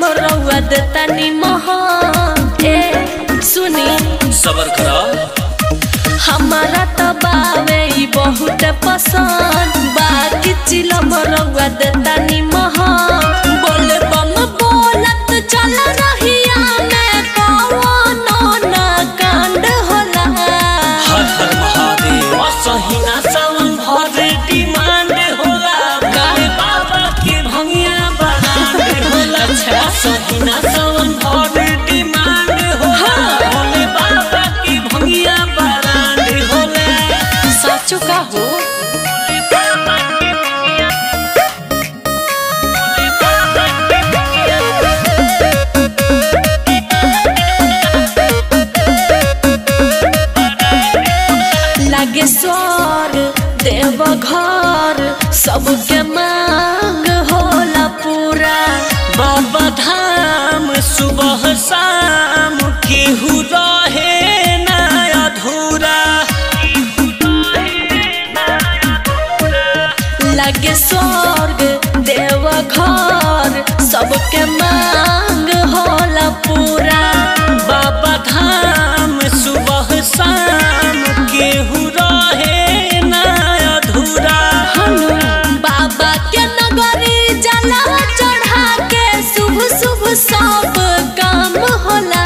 रउआ देता नी मोह ए सुनी सबर करा हमारा तो बावे ई बहुत पसंद बाकी चिलम रउआ देता नी मोह बोले बम बोलत चल रहिया में कौनो ना कांड होला हर हर महादेव असहिना सावन भर डिमांड होला गाने बाबा के भंगिया बरांड होला असहिना सावन भर डिमांड होला भोले बाबा के भंगिया बरांड होला सचो का हो लागे स्वर देव घर सबके मांग होला पूरा बाबा धाम सुबह शाम केहू रहे ना अधूरा लागे स्वर्ग देव घर सबके मांग होला पूरा बाबा धाम सुबह शाम केहू रहे ना अधूरा हनु बाबा के नगरी जला चढ़ा के शुभ शुभ सब काम होला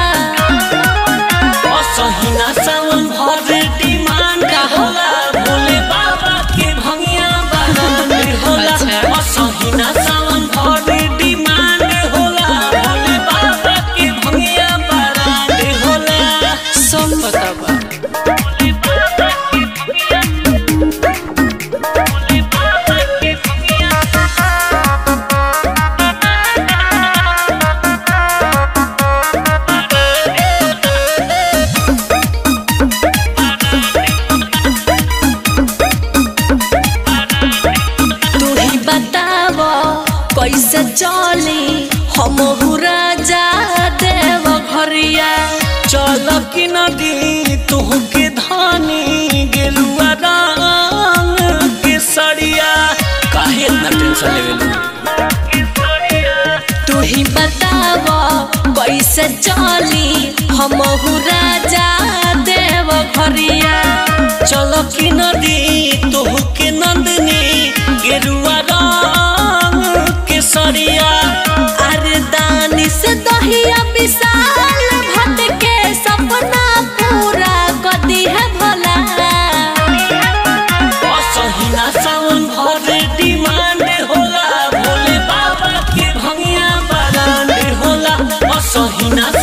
असहिना सावन भर डिमांड होला भोले बाबा के भंगिया बरांड होला अच्छा। असहिना सावन भर डिमांड होला भोले बाबा के भंगिया बरांड होला सब पता बा तू ही बताव कैसे चली हम राजा देव घरिया चल कि नदी तुहके धानी गेलुआ रंग के सड़िया काहे इतना टेंशन लेवेलू तू ही बताव कैसे चली हम राजा देव घरिया चल कि नदी तुहके नंदनी गेलुआ रंग के सड़िया अरे दानी से दहिया विशाल भट के सपना पूरा कदी है भला असहिना सावन भर डिमांड होला भोले बाबा के भंगिया बरांड होला असहिना